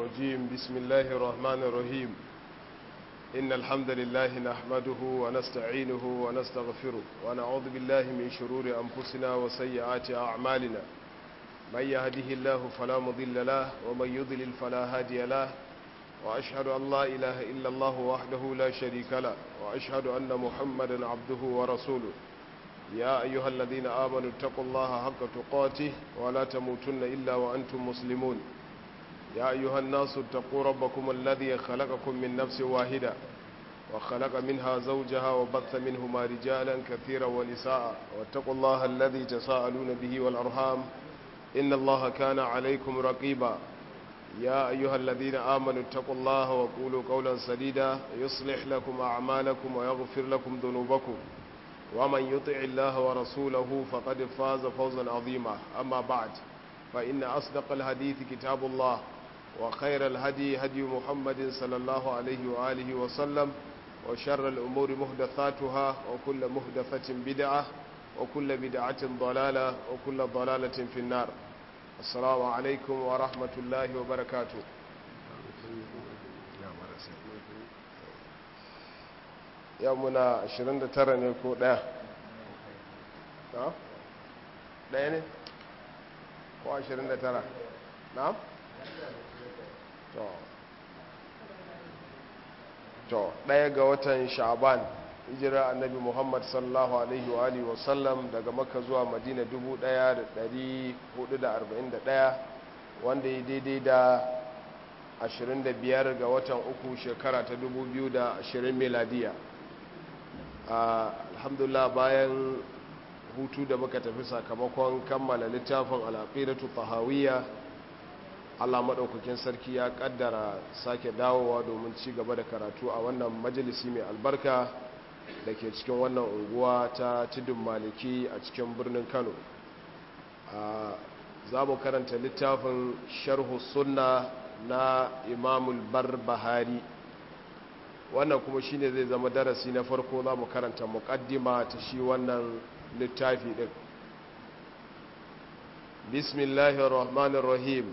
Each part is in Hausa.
الرجيم بسم الله الرحمن الرحيم إن الحمد لله نحمده ونستعينه ونستغفره ونعوذ بالله من شرور أنفسنا وسيئات أعمالنا من يهده الله فلا مضل له ومن يضلل فلا هادي له وأشهد أن لا إله إلا الله وحده لا شريك له وأشهد أن محمدا عبده ورسوله يا أيها الذين آمنوا اتقوا الله حق تقاته ولا تموتن إلا وأنتم مسلمون يا أيها الناس اتقوا ربكم الذي خلقكم من نفس واحدة وخلق منها زوجها وبث منهما رجالا كثيرا ونساء واتقوا الله الذي تساءلون به والأرحام إن الله كان عليكم رقيبا يا أيها الذين آمنوا اتقوا الله وقولوا قولا سديدا يصلح لكم أعمالكم ويغفر لكم ذنوبكم ومن يطع الله ورسوله فقد فاز فوزا عظيما أما بعد فإن أصدق الحديث كتاب الله وخير الهدي هدي محمد صلى الله عليه وآله وسلم وشر الأمور مهدثاتها وكل مهدثة بدعة وكل بدعة ضلالة وكل ضلالة في النار السلام عليكم ورحمة الله وبركاته yau muna 29 ne ko ɗaya ɗaya ne ko 29 na? to to ɗaya ga watan sha'aban hijira annabi muhammad sallallahu alaihi wa alihi wasallam daga makka zuwa madina 1441 wanda ya daidai da 25 ga watan uku shekara ta 2020 meladiya alhamdulillah bayan hutu da muka tafi sakamakon kammala littafin al'aqidatu tahawiyya Allah maɗaukakin sarki ya ƙaddara sake dawowa domin ci gaba da karatu a wannan majalisi mai albarka da ke cikin wannan unguwa ta tudun maliki a cikin birnin kano za mu karanta littafin sharhu sunna na imamul barbahari wannan kuma shine zai zama darasi na farko za mu karanta muƙaddima ta shi wannan littafi ɗin bismillahir rahmanir rahim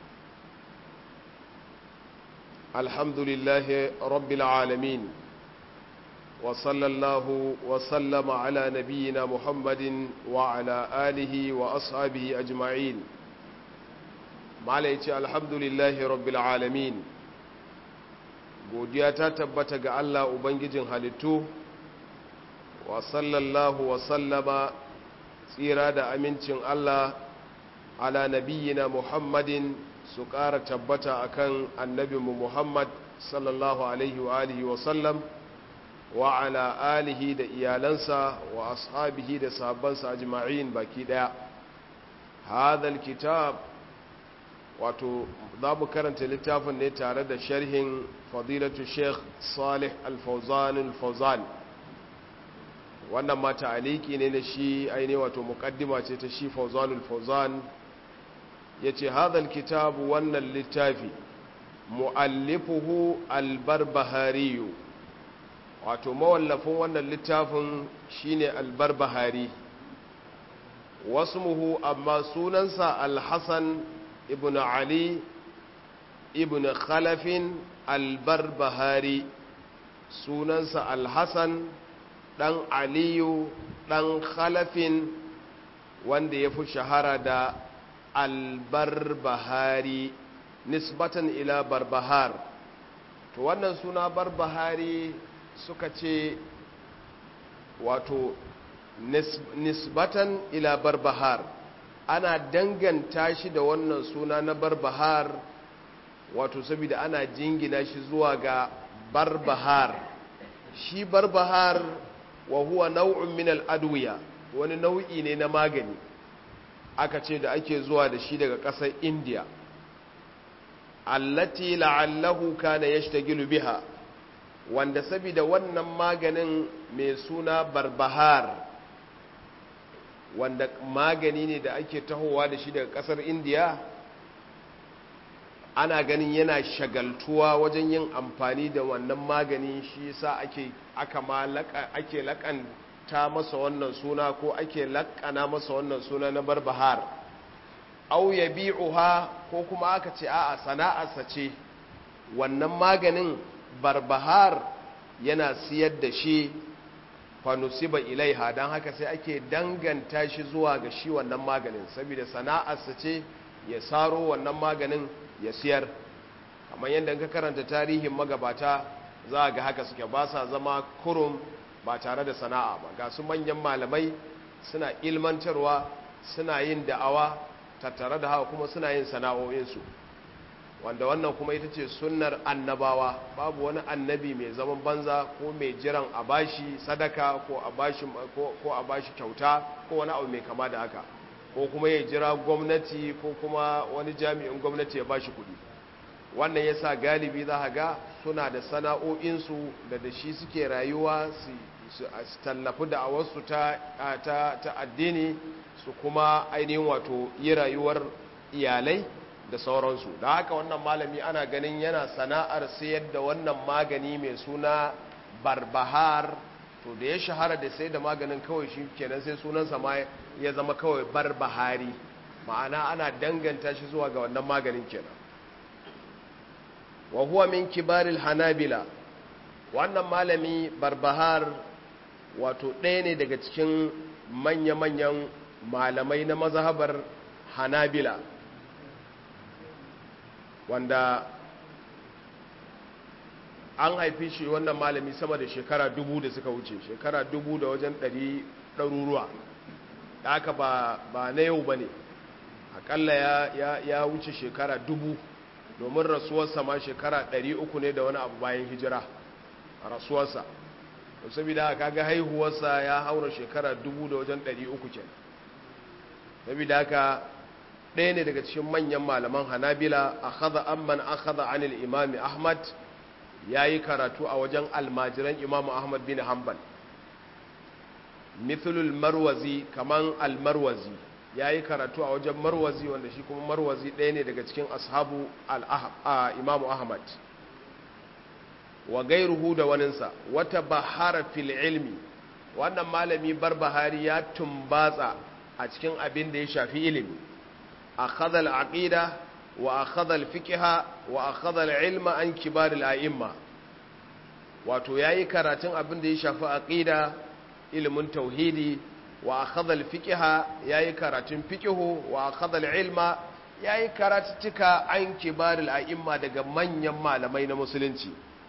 alhamdulillahi rabbil alamin wa sallallahu wa sallama ala nabiyyina muhammadin wa ala alihi wa ashabihi ajma'in mala yace alhamdulillahi rabbil alamin godiya ta tabbata ga Allah Ubangijin halittu wa sallallahu wa sallama tsira da amincin Allah ala nabiyyina Muhammadin su ƙara tabbata akan annabinmu Muhammad sallallahu alaihi wa alihi wa sallam wa ala alihi da iyalansa wa ashabihi da sahabbansa ajma'in baki daya hadal kitab wato za mu karanta littafin ne tare da sharhin fadilatu sheikh salih al-fauzan al-fauzan wannan ma ta'aliki ne na shi aini wato muqaddima ce ta shi fauzan al-fauzan yace hadal kitab wannan littafi muallifuhu al-barbahari wato mawallafin wannan littafin shine al-barbahari wasmuhu amma sunansa al-hasan ibn ali ibn khalafin albarbahari sunansa alhassan ɗan aliyu ɗan khalafin wanda ya fi shahara da albarbahari nisbatan ila barbahar to wannan suna barbahari suka ce wato nisbatan ila barbahar ana danganta shi da wannan suna na barbahar wato saboda ana jingina shi zuwa ga barbahar shi barbahar wa huwa nau'un min al'adwiya wani nau'i ne na magani aka ce da ake zuwa da shi daga ƙasar indiya allati la'allahu kana yashtagilu biha wanda saboda wannan maganin mai suna barbahar wanda magani ne da ake tahowa da shi daga kasar indiya ana ganin yana shagaltuwa wajen yin amfani da wannan magani shi sa ake aka ma ake lakanta masa wannan suna ko ake lakana masa wannan suna na barbahar au yabi'uha ko kuma aka ce a'a sana'arsa ce wannan maganin barbahar yana siyar da shi fanusiba ilaiha don haka sai ake danganta shi zuwa ga shi wannan maganin saboda sana'arsa ce ya saro wannan maganin ya siyar kamar yadda ka karanta tarihin magabata za ga haka suke ba sa zama kurum ba tare da sana'a ba ga su manyan malamai suna ilmantarwa suna yin da'awa tattare da haka kuma suna yin sana'o'insu wanda wannan kuma ita ce sunnar annabawa babu wani annabi mai zaman banza ko mai jiran a bashi sadaka ko a bashi ko a bashi kyauta ko wani abu mai kama da haka ko kuma ya jira gwamnati ko kuma wani jami'in gwamnati ya bashi kuɗi wannan yasa galibi za ga suna da sana'o'insu da da shi suke rayuwa su tallafi da awarsu ta addini su kuma ainihin wato yi rayuwar iyalai da sauransu da haka wannan malami ana ganin yana sana'ar sayar da wannan magani mai suna barbahar to da ya shahara da sai da maganin kawai shi kenan sai sunansa ma ya zama kawai barbahari ma'ana ana danganta shi zuwa ga wannan maganin kenan wa huwa min kibaril hanabila wannan malami barbahar wato ɗaya ne daga cikin manya-manyan malamai na mazhabar hanabila wanda an haifi shi wannan malami sama da shekara dubu da suka wuce shekara dubu da wajen ɗari ɗaruruwa da aka ba, ba na yau ba ne aƙalla ya, ya, wuce shekara dubu domin rasuwarsa ma shekara ɗari uku ne da wani abu bayan hijira a rasuwarsa saboda haka ga haihuwarsa ya haura shekara dubu da wajen ɗari uku ke saboda haka ɗaya ne daga cikin manyan malaman hanabila a haza amman an haza anil imami ahmad ya yi karatu a wajen almajiran imamu ahmad bin hanbal mithlul marwazi kaman almarwazi ya yi karatu a wajen marwazi wanda shi kuma marwazi ɗaya ne daga cikin ashabu imamu ahmad wa gairuhu da waninsa wata bahara fil ilmi wannan malami barbahari ya tumbatsa a cikin abin da ya shafi ilimi أخذ العقيدة وأخذ الفقه وأخذ العلم عن كبار الأئمة wato yayi karatun abin da ya shafi aqida ilimin tauhidi wa akhadha al-fiqha yayi karatun fiqhu wa akhadha al-ilma yayi karatuttuka an kibar al-a'imma daga manyan malamai na musulunci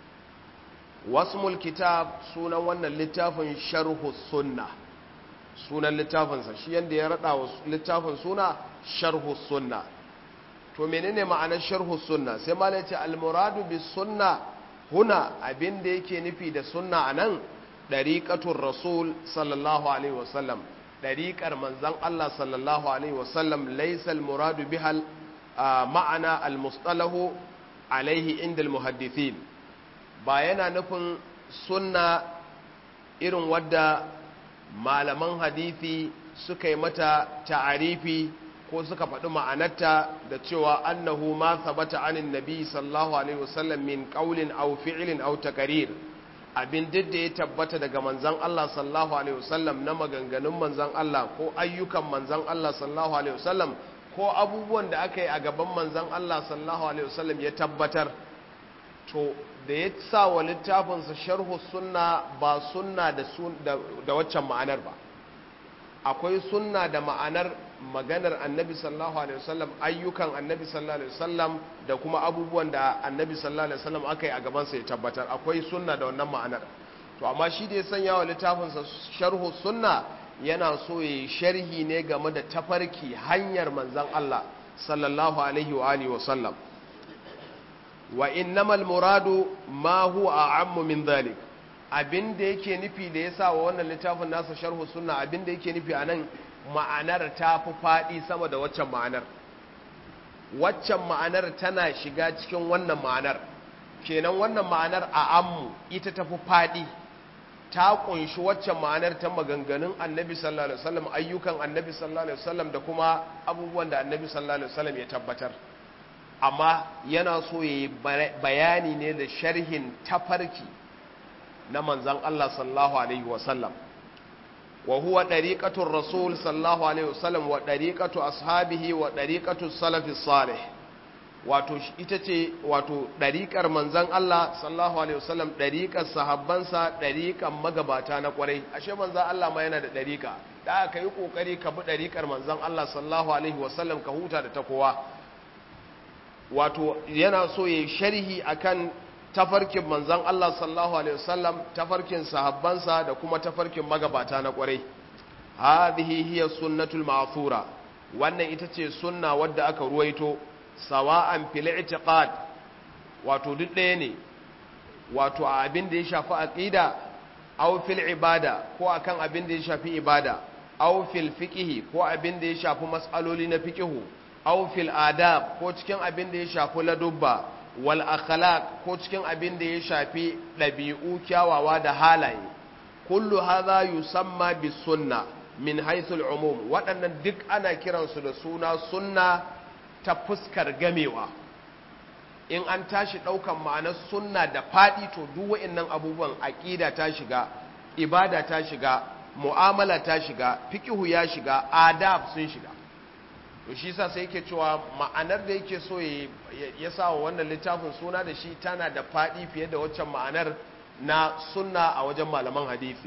wasmul kitab sunan wannan littafin sharhu sunnah sunan littafinsa shi yadda ya rada wa littafin suna sharhu sunna to menene ma'anar sharhu sunna sai ma ce almuradu bis sunna huna abin da yake nufi da sunna anan dariqatur rasul sallallahu alaihi wasallam dariqar manzon Allah sallallahu alaihi wasallam laysa almuradu biha ma'ana almustalahu alaihi inda almuhaddithin ba yana nufin sunna irin wadda malaman hadithi suka yi mata ta'arifi ko suka faɗi ma'anarta da cewa annahu ma sabata anin nabi sallallahu alaihi wasallam min qaulin aw fi'lin aw taqrir abin duk da ya tabbata daga manzon Allah sallallahu alaihi wasallam na maganganun manzon Allah ko ayyukan manzon Allah sallallahu alaihi wasallam ko abubuwan da aka yi a gaban manzon Allah sallallahu alaihi wasallam ya tabbatar to da ya sa wa littafinsa sharhu sunna ba sunna da, da waccan ma'anar ba akwai sunna da ma'anar maganar annabi sallallahu alaihi wasallam ayyukan annabi sallallahu alaihi wasallam da kuma abubuwan da annabi sallallahu alaihi wasallam aka yi a gabansa ya tabbatar akwai sunna da wannan ma'anar to amma shi da ya sanya wa littafinsa sharhu sunna yana so ya yi sharhi ne game da tafarki hanyar manzon Allah sallallahu alaihi wa alihi wasallam wa innamal muradu ma huwa a'ammu min dhalik abinda yake nufi da yasa wa wannan littafin nasa sharhu sunna abinda yake nufi anan ma'anar ta fi fadi sama da waccan ma'anar waccan ma'anar tana shiga cikin wannan ma'anar kenan wannan ma'anar a'ammu ita ta fi fadi ta kunshi waccan ma'anar ta maganganun annabi sallallahu alaihi wasallam ayyukan annabi sallallahu alaihi wasallam da kuma abubuwan da annabi sallallahu alaihi wasallam ya tabbatar amma yana so ya yi bayani ne da sharhin tafarki na manzan Allah sallallahu Alaihi wasallam wa huwa dariqatur rasul sallallahu alaihi wasallam wa dariqatu ashabihi wa dariqatu salafi salih wato ita ce wato dariqar manzon Allah sallallahu alaihi wasallam dariqar sahabbansa dariqan magabata na kwarai ashe manzon Allah ma yana da dariqa da aka yi kokari ka bi dariqar manzon Allah sallallahu alaihi wasallam ka huta da ta kowa wato yana so yayi sharhi akan tafarkin manzan Allah sallallahu Alaihi wasallam tafarkin sahabbansa da kuma tafarkin magabata na kwarai hadhihi hiya sunnatul ma'thura wannan ita ce sunna wadda aka ruwaito sawa'an fil i'tiqad wato duk ɗaya ne wato a abin da ya shafi aqida aw fil ibada ko akan abin da ya shafi ibada aw fil fiqh ko abin da ya shafi mas'aloli na fiqh aw fil adab ko cikin abin da ya shafi ladubba wal akhlaq ko cikin abin da ya shafi ɗabi'u kyawawa da halaye kullu hadha yusamma bis sunna min haythul umum waɗannan duk ana kiransu da suna sunna ta fuskar gamewa in an tashi ɗaukan ma'anar sunna da faɗi to duk wa'annan abubuwan aƙida ta shiga ibada ta shiga mu'amala ta shiga fiqhu ya shiga adab sun shiga to shi sa sai yake cewa ma'anar da yake so ya sa wa wannan littafin suna da shi tana da faɗi fiye da waccan ma'anar na sunna a wajen malaman hadisi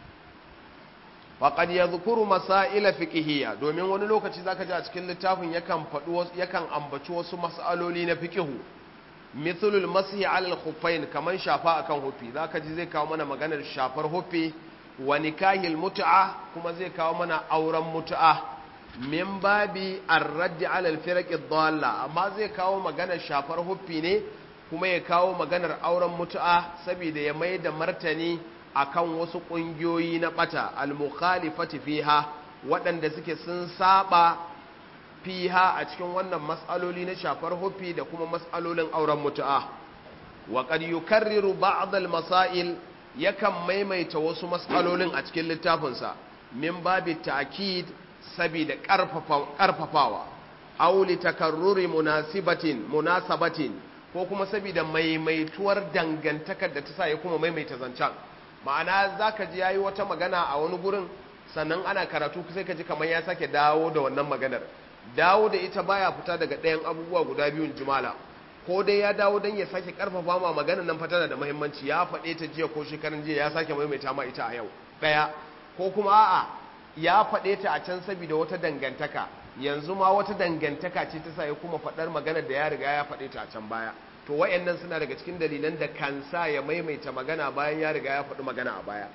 waƙad ya zukuru masa'ila fiƙihiyya domin wani lokaci zaka ji a cikin littafin yakan faɗi yakan ambaci wasu mas'aloli na fiƙihu mithlul masihi alal khuffain kaman shafa akan hufi zaka ji zai kawo mana maganar shafar hufi wa nikahil mut'a kuma zai kawo mana auren mut'a min babi arraddi alal firaqi dhalla amma zai kawo maganar shafar huffi ne kuma ya kawo maganar auren mutu'a saboda ya mai da martani akan wasu kungiyoyi na bata al-mukhalifati fiha waɗanda suke sun saba fiha a cikin wannan mas'aloli na shafar huffi da kuma mas'alolin auren mutu'a wa qad yukarriru ba'd al-masail yakan maimaita wasu mas'alolin a cikin littafinsa min babi ta'kid saboda ƙarfafawa auli takarruri munasibatin munasabatin ko kuma saboda maimaituwar dangantakar da ta sa ya kuma maimaita zancen ma'ana zaka ji yayi wata magana a wani gurin sannan ana karatu sai ka ji kamar ya sake dawo da wannan maganar dawo da ita baya fita daga ɗayan abubuwa guda biyun jimala ko dai ya dawo don ya sake karfafa ma maganar nan fatana da muhimmanci ya faɗe ta jiya ko shekarun jiya ya sake maimaita ma ita a yau ɗaya ko kuma a'a ya faɗe ta a can saboda wata dangantaka yanzu ma wata dangantaka ce ta sa ya kuma faɗar maganar da ya riga ya faɗe ta a can baya to wayannan suna daga cikin dalilan da kan sa ya maimaita magana bayan ya riga ya faɗi magana a baya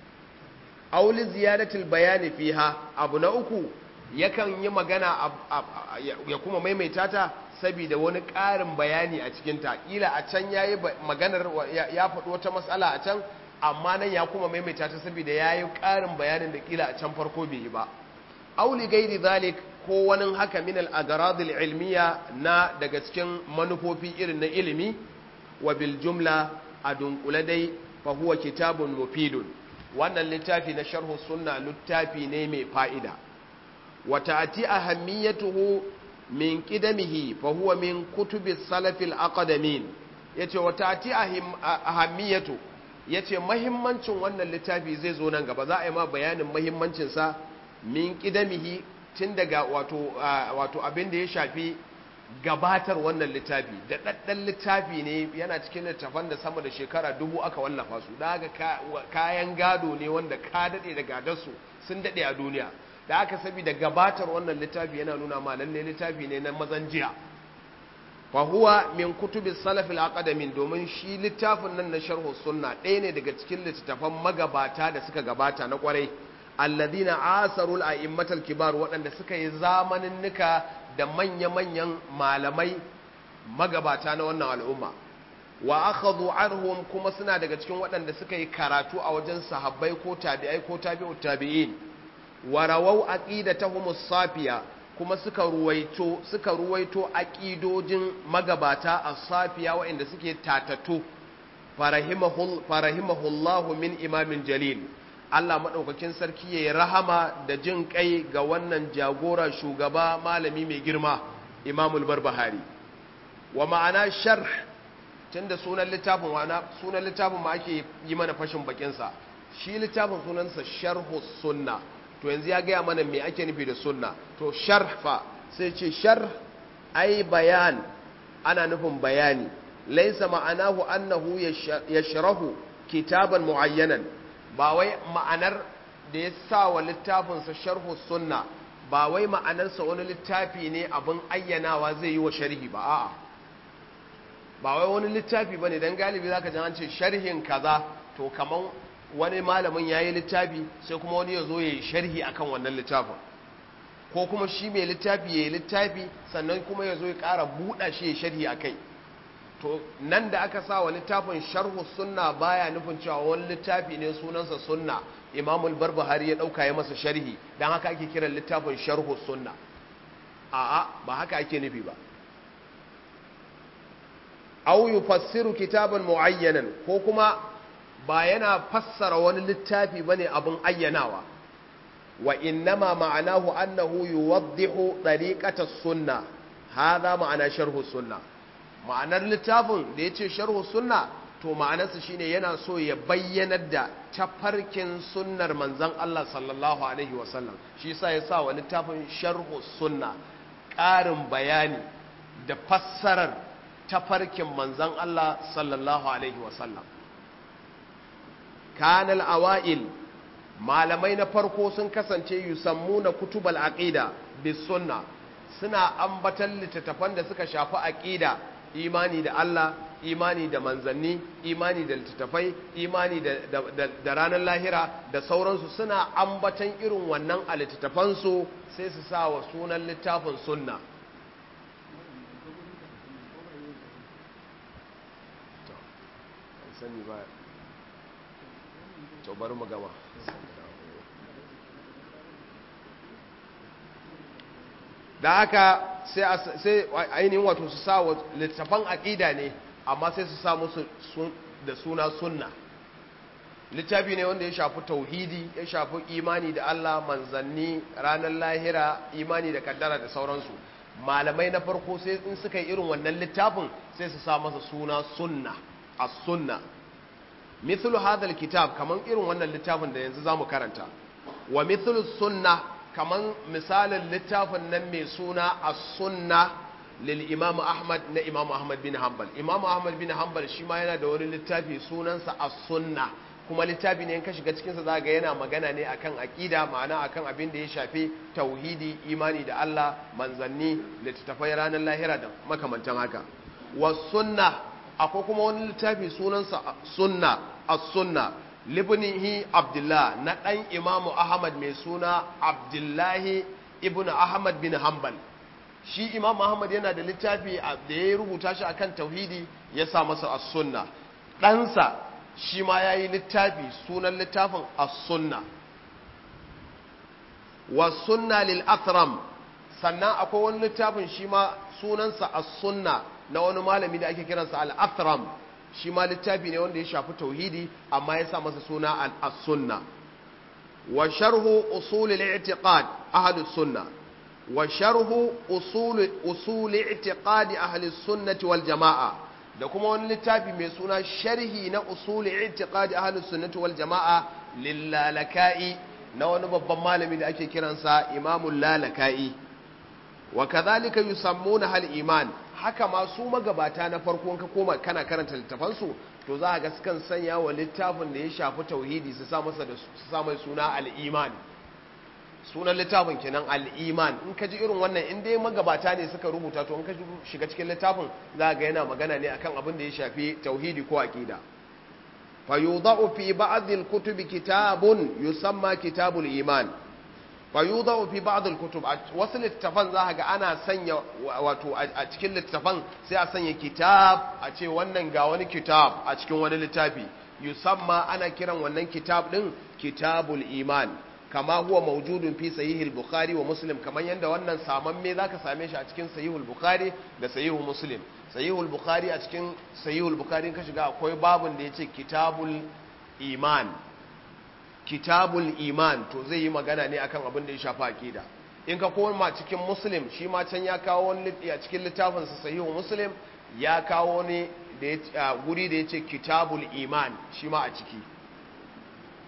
auli ziyadatul bayani fiha abu na uku yakan yi magana ya kuma maimaita ta saboda wani ƙarin bayani a cikin ta kila a can yayi maganar ya faɗi wata matsala a can amma nan ya kuma maimaita ta saboda ya yi ƙarin bayanin da ƙila a can farko bai yi ba auli gairi zalik ko wani haka min al'agaradul ilmiya na daga cikin manufofi irin na ilimi wa bil jumla a dunkule dai fa huwa kitabun mufidun wannan littafi na sharhu sunna littafi ne mai fa'ida wa ta'ati ahammiyatuhu min qidamihi fa huwa min kutubi salafil aqdamin yace wa ta'ati ahammiyatu ya ce mahimmancin wannan littafi zai zo nan gaba za a yi ma bayanin mahimmancinsa min ƙidamihi tun daga wato abin da ya shafi gabatar wannan littafi da ɗaɗɗan littafi ne yana cikin littafan da sama da shekara dubu aka wallafa su da kayan gado ne wanda ka daɗe da gadarsu sun daɗe a duniya da aka sabi da gabatar wannan littafi yana nuna ma lalle littafi ne na mazan jiya fahuwa min kutubi salafil aqdamin domin shi littafin nan na sharhu sunna ɗaya ne daga cikin littattafan magabata da suka gabata na kwarai alladina asarul a'immatal kibar waɗanda suka yi zamanin nika da manya-manyan malamai magabata na wannan al'umma wa akhadhu anhum kuma suna daga cikin waɗanda suka yi karatu a wajen sahabbai ko tabi'ai ko tabi'ut tabi'in wa rawau aqidatahum safiya kuma suka ruwaito suka ruwaito aqidojin magabata as-safiya waɗanda suke tatatu farahimahul farahimahullahu min imamin jalil Allah maɗaukakin sarki ya yi rahama da jin kai ga wannan jagora shugaba malami mai girma imamul barbahari wa ma'ana sharh tun da sunan littafin wana sunan littafin ma ake yi mana fashin bakinsa shi littafin sunansa sharhu sunna to yanzu ya gaya mana me ake nufi da sunna to sharfa sai ce sharh ai bayan ana nufin bayani laisa ma'anahu annahu yashrahu kitaban muayyanan ba wai ma'anar da ya sa wa littafinsa sharhu sunna ba wai ma'anarsa wani littafi ne abin ayyanawa zai yi wa sharhi ba a'a ba wai wani littafi bane dan galibi zaka ji an ce sharhin kaza to kaman wani malamin yayi littafi sai kuma wani ya zo yayi sharhi akan wannan littafin ko kuma shi mai littafi yayi littafi sannan kuma ya zo ya ƙara buɗa shi ya sharhi akai to nan da aka sa wa littafin sharhu sunna baya nufin cewa wani littafi ne sunansa sunna imamul barbahari ya ɗauka ya masa sharhi don haka ake kiran littafin sharhu sunna a'a ba haka ake nufi ba au yufassiru kitaban muayyanan ko kuma ba yana fassara wani littafi bane abin ayyanawa wa innama ma'anahu annahu yuwaddihu tariqata sunna hadha ma'ana sharhu sunna ma'anar littafin da yace sharhu sunna to ma'anarsa shine yana so ya bayyanar da tafarkin sunnar manzon Allah sallallahu alaihi wasallam shi yasa ya sa wa littafin sharhu sunna ƙarin bayani da fassarar tafarkin manzon Allah sallallahu alaihi wasallam kanal awa'il malamai na farko sun kasance yusammuna kutubal aqida bis sunna suna ambatan littattafan da suka shafi aqida imani da Allah imani da manzanni imani da littattafai imani da, ranar lahira da sauransu suna ambatan irin wannan a littattafansu sai su sa wa sunan littafin sunna sani ba to bari mu gama da haka sai ainihin wato su sa wa littafan aƙida ne amma sai su sa musu da suna sunna littafi ne wanda ya shafi tauhidi ya shafi imani da Allah manzanni ranar lahira imani da kaddara da sauransu malamai na farko sai in suka yi irin wannan littafin sai su sa masa suna sunna as-sunna mithlu hadha al-kitab kaman irin wannan littafin da yanzu zamu karanta wa mithlu sunna kaman misalin littafin nan mai suna as-sunna lil imam ahmad na imam ahmad bin hanbal imam ahmad bin hanbal shi ma yana da wani littafi sunansa as-sunna kuma littafi ne in ka shiga cikinsa za ga yana magana ne akan aƙida ma'ana akan abin da ya shafi tauhidi imani da Allah manzanni littattafai ranar lahira da makamantan haka wa sunna akwai kuma wani littafi sunansa sunna as-sunna libnihi abdullah na dan imamu ahmad mai suna abdullahi ibn ahmad bin hanbal shi imam ahmad yana da littafi da ya rubuta shi akan tauhidi ya sa masa as-sunna ɗansa shi ma ya yi littafi sunan littafin as-sunna wa sunna lil athram sannan akwai wani littafin shi ma sunansa as-sunna na wani malami da ake kiransa al-athram shi ma littafi ne wanda ya shafi tauhidi amma ya sa masa suna as-sunna wa sharhu usul al-i'tiqad ahli sunna wa sharhu usul usul i'tiqad ahli sunnati wal jamaa da kuma wani littafi mai suna sharhi na usuli i'tiqadi ahlus sunnati wal jamaa lillalaka'i na wani babban malami da ake kiransa imamul lalaka'i wa kadhalika yusammuna hal iman haka ma su magabata na farko ka koma kana karanta littafan su to za ga sukan sanya wa littafin da ya shafi tauhidi su sa masa da su sa mai suna al iman sunan littafin kenan al'iman in ka ji irin wannan in dai magabata ne suka rubuta to in ka shiga cikin littafin za ga yana magana ne akan abin da ya shafi tauhidi ko aqida fa yudau fi ba'd al-kutub kitabun yusamma kitabul iman fa yudau fi ba'd al-kutub wasu littafan za ga ana sanya wato a cikin littafan sai a sanya kitab a ce wannan ga wani kitab a cikin wani littafi yusamma ana kiran wannan kitab din kitabul iman kama huwa maujudun fi sahihul bukhari wa muslim kaman yanda wannan samamme zaka same shi a cikin sahihul bukhari da sahihul muslim sahihul bukhari a cikin sahihul bukhari ka shiga akwai babun da yace kitabul iman kitabul iman to zai yi magana ne akan abin da ya shafi aqida in ka koma cikin muslim shi ma can ya kawo wani a cikin littafin sa sahihul muslim ya kawo ne da guri da yace kitabul iman shi ma a ciki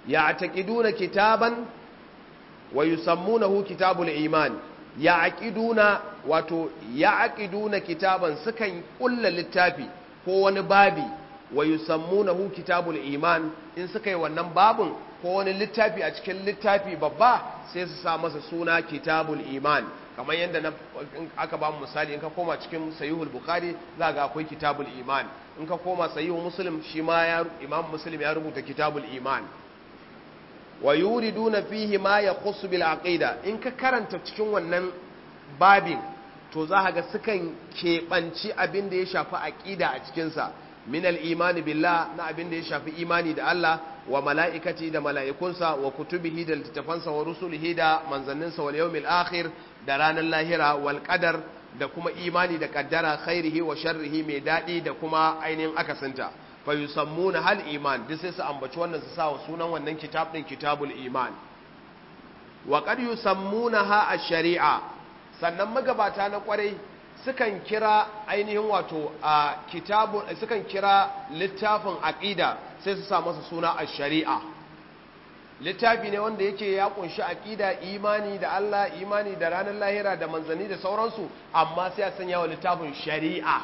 ya'taqiduna kitaban wa yusammunahu kitabul iman ya'qiduna wato ya'qiduna kitaban sukan kulla littafi ko wani babi wa yusammunahu kitabul iman in suka yi wannan babun ko wani littafi a cikin littafi babba sai su sa masa suna kitabul iman kamar yadda na aka ba mu misali in ka koma cikin sahihul bukhari za ga akwai kitabul iman in ka koma sahihul muslim shi ma ya imam muslim ya rubuta kitabul iman wa yuriduna fihi ma yakhussu bil aqida in ka karanta cikin wannan babin to za ka ga sukan keɓanci abin da ya shafi aqida a cikin sa min al imani billah na abin da ya shafi imani da Allah wa mala'ikati da mala'ikunsa wa kutubihi da littattafansa wa rusulihi da manzanninsa wal yawmil akhir da ranar lahira wal qadar da kuma imani da kaddara khairihi wa sharrihi mai dadi da kuma ainihin akasinta fa yusammuna hal iman duk sai su ambaci wannan su sa wa sunan wannan kitab din kitabul iman wa qad yusammunaha ash-shari'a sannan magabata na kwarai sukan kira ainihin wato a kitabu sukan kira littafin aqida sai su sa masa suna ash-shari'a littafi ne wanda yake ya kunshi aqida imani da Allah imani da ranar lahira da manzanni da sauransu amma sai a sanya wa littafin shari'a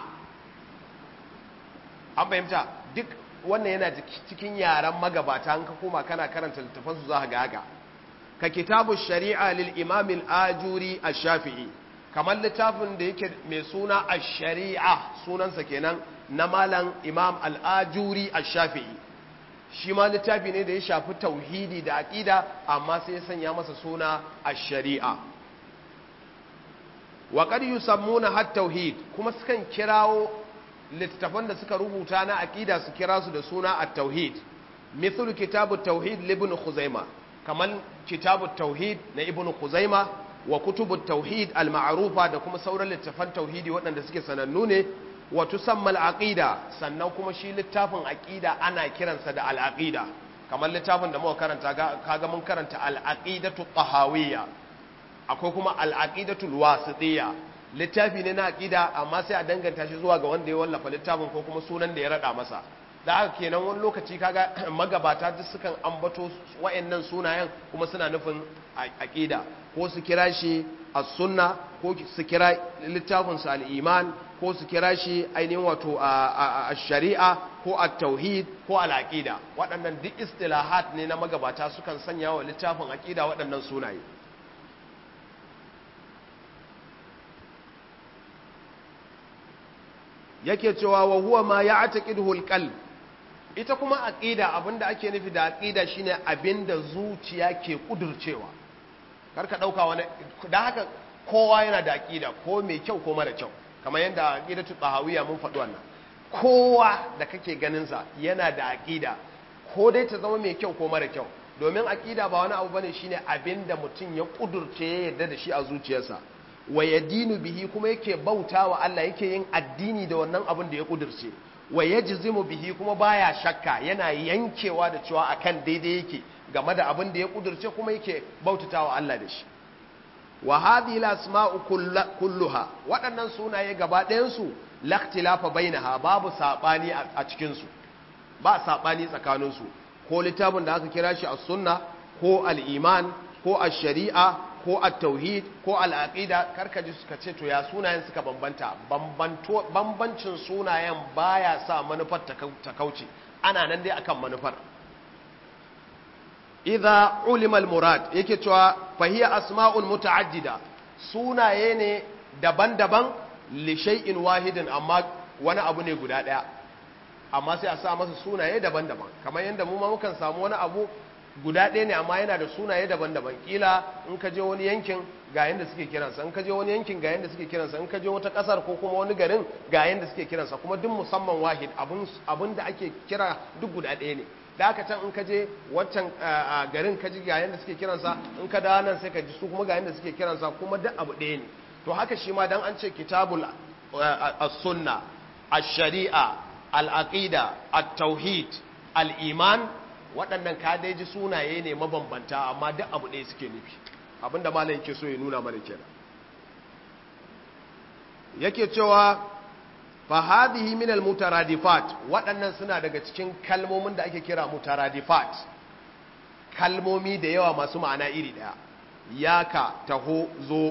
an fahimta duk wannan yana cikin yaren magabata an ka koma kana karanta littafan su za ga haka ka kitabu shari'a lil imam al-ajuri ash-shafi'i kamar littafin da yake mai suna ash-shari'a sunansa kenan na malam imam al-ajuri ash-shafi'i shi ma littafi ne da ya shafi tauhidi da aqida amma sai ya sanya masa suna ash-shari'a wa qad yusammuna hat tauhid kuma sukan kirawo littafan da suka rubuta na aqida su kira su da suna at-tauhid mithlu kitabu tauhid li ibn khuzaima kaman kitabu tauhid na ibn khuzaima wa kutubu tauhid al-ma'rufa da kuma sauran littafan tauhidi waɗanda suke sanannu ne wa tusamma al-aqida sannan kuma shi littafin aqida ana kiransa da al-aqida kamar littafin da muka karanta kaga mun karanta al-aqidatu tahawiyya akwai kuma al-aqidatu al-wasitiyya littafi ne na aqida amma sai a danganta shi zuwa ga wanda ya wallafa littafin ko kuma sunan da ya rada masa da haka kenan wani lokaci kaga magabata duk sukan ambato wayannan sunayen kuma suna nufin aqida ko su kira shi as-sunna ko su kira littafin su al-iman ko su kira shi ainihin wato ash-shari'a ko at-tauhid ko al-aqida waɗannan duk istilahat ne na magabata sukan sanya wa littafin aqida waɗannan sunaye yake cewa wa huwa ma ya'taqiduhu al-qalb ita kuma aqida abinda ake nufi da aqida shine abinda zuciya ke kudurcewa karka dauka wani da haka kowa yana da aqida ko mai kyau ko mara kyau kamar yanda aqidatu tahawiyya mun faɗi wannan kowa da kake ganin sa yana da aqida ko dai ta zama mai kyau ko mara kyau domin aqida ba wani abu bane shine abinda mutum ya kudurce ya yarda da shi a zuciyarsa wa yadinu bihi kuma yake bauta wa Allah yake yin addini da wannan abin da ya kudurce wa yajzimu bihi kuma baya shakka yana yankewa da cewa akan daidai yake game da abin da ya kudurce kuma yake bautata wa Allah da shi wa hadhihi al-asma'u kulluha waɗannan sunaye gaba ɗayan su laqtilafa bainaha babu sabani a cikin su ba sabani tsakanin su ko littafin da aka kira shi as-sunna ko al-iman ko ash-shari'a ko at-tauhid ko al-aqida karka ji suka ce to ya sunayen suka bambanta bambancin sunayen baya sa manufar ta kauce ana nan dai akan manufar idza ulima al-murad yake cewa fahiya asma'un muta'addida sunaye ne daban-daban li shay'in wahidin amma wani abu ne guda daya amma sai a sa masa sunaye daban-daban kamar yadda mu ma mukan samu wani abu guda ɗaya ne amma yana da sunaye daban-daban kila in ka je wani yankin ga yanda suke kiransa in ka je wani yankin ga yanda suke kiransa in ka je wata ƙasar ko kuma wani garin ga yanda suke kiransa kuma duk musamman wahid abun da ake kira duk guda ɗaya ne da aka can in ka je wancan garin ka ji ga yanda suke kiransa in ka dawo nan sai ka ji su kuma ga yanda suke kiransa kuma duk abu ɗaya ne to haka shi ma dan an ce kitabul as-sunna ash-shari'a al-aqida at-tauhid al-iman waɗannan kadeji sunaye ne mabambanta amma duk abu ɗaya suke nufi abinda malam yake so ya nuna mana kenan yake cewa fa hadhihi min al mutaradifat waɗannan suna daga cikin kalmomin da ake kira mutaradifat kalmomi da yawa masu ma'ana iri daya yaka taho zo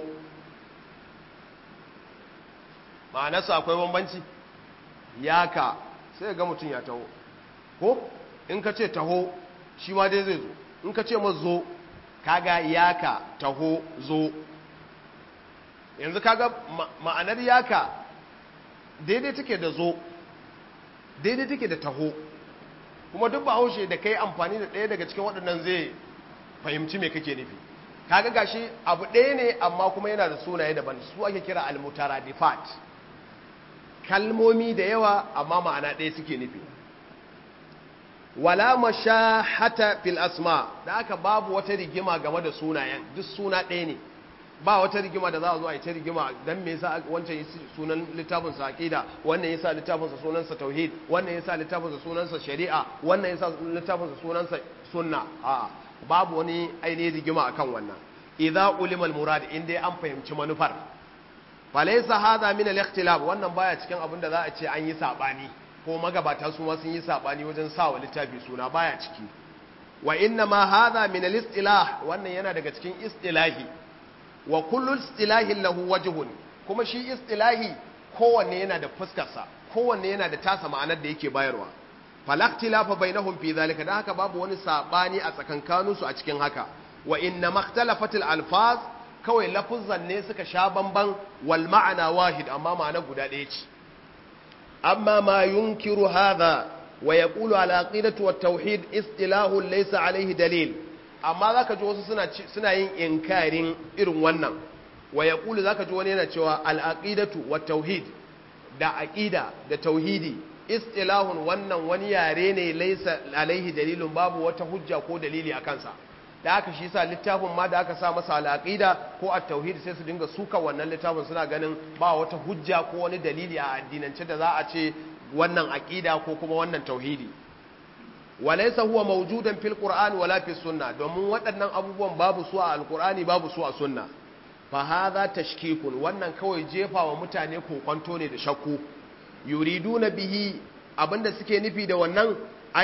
ma'anarsa akwai bambanci yaka sai ga mutum ya taho ko in ka ce taho shi ma dai zai zo in ka ce ma zo kaga yaka taho zo yanzu kaga ma'anar yaka daidai take da zo daidai take da taho kuma duk ba haushe da kai amfani da ɗaya daga cikin waɗannan zai fahimci me kake nufi kaga gashi abu ɗaya ne amma kuma yana da sunaye daban su ake kira almutaradifat kalmomi da yawa amma ma'ana ɗaya suke nufi wala mashahata fil asma da aka babu wata rigima game da sunayen duk suna ɗaya ne ba wata rigima da za a zo a yi ta rigima dan me yasa wancan yi sunan littafin sa aqida wannan yasa littafin sa sunan sa tauhid wannan yasa littafin sa sunan sa shari'a wannan yasa littafin sa sunan sa sunna a babu wani ainihin rigima akan wannan idza ulima al murad in dai an fahimci manufar falaysa hadha min al ikhtilaf wannan baya cikin abin da za a ce an yi sabani ko magabata su ma sun yi sabani wajen sawa littafi suna baya ciki wa inna ma hadha min al istilah wannan yana daga cikin istilahi wa kullu istilahin lahu wajhun kuma shi istilahi kowanne yana da fuskarsa kowanne yana da tasa ma'anar da yake bayarwa falaktilafa bainahum fi zalika dan haka babu wani sabani a tsakankanin su a cikin haka wa inna makhtalafatil alfaz kawai lafuzan ne suka sha bamban wal ma'ana wahid amma ma'ana guda ɗaya ce amma ma yunkiru hadha wa yaqulu ala aqidatu wat tauhid istilahun laysa alayhi dalil amma za ka ji wasu suna yin inkarin irin wannan wa ya ƙulu za ka ji wani yana cewa al'aƙidatu wa tauhid da aƙida da tauhidi istilahun wannan wani yare ne laisa alaihi dalilin babu wata hujja ko dalili a kansa da aka shi sa littafin ma da aka sa masa al'aƙida ko a tauhidi sai su dinga suka wannan littafin suna ganin ba wata hujja ko wani dalili a addinance da za a ce wannan aƙida ko kuma wannan tauhidi walaisa huwa mawjudan fil qur'ani wala fi sunna domin waɗannan abubuwan babu su a alqur'ani babu su a sunna fa hadha tashkikun wannan kawai jefa wa mutane kokonto ne da shakku yuriduna bihi abinda suke nufi da wannan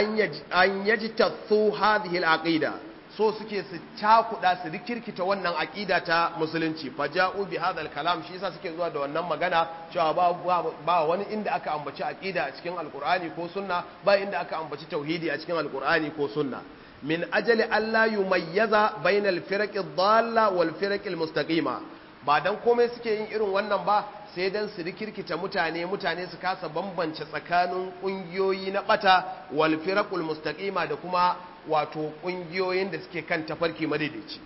an yajtathu hadhihi al-aqida so suke su cakuda su rikirkita wannan aqida ta musulunci faja'u bi hadha al-kalam shi yasa suke zuwa da wannan magana cewa ba ba wani inda aka ambaci aqida a cikin alqur'ani ko sunna ba inda aka ambaci tauhidi a cikin alqur'ani ko sunna min ajali alla yumayyaza bainal firaq ad-dalla wal firaq al-mustaqima ba dan komai suke yin irin wannan ba sai dan su rikirkita mutane mutane su kasa bambance tsakanin kungiyoyi na bata wal firaqul mustaqima da kuma wato kungiyoyin da suke kan tafarki madaidaici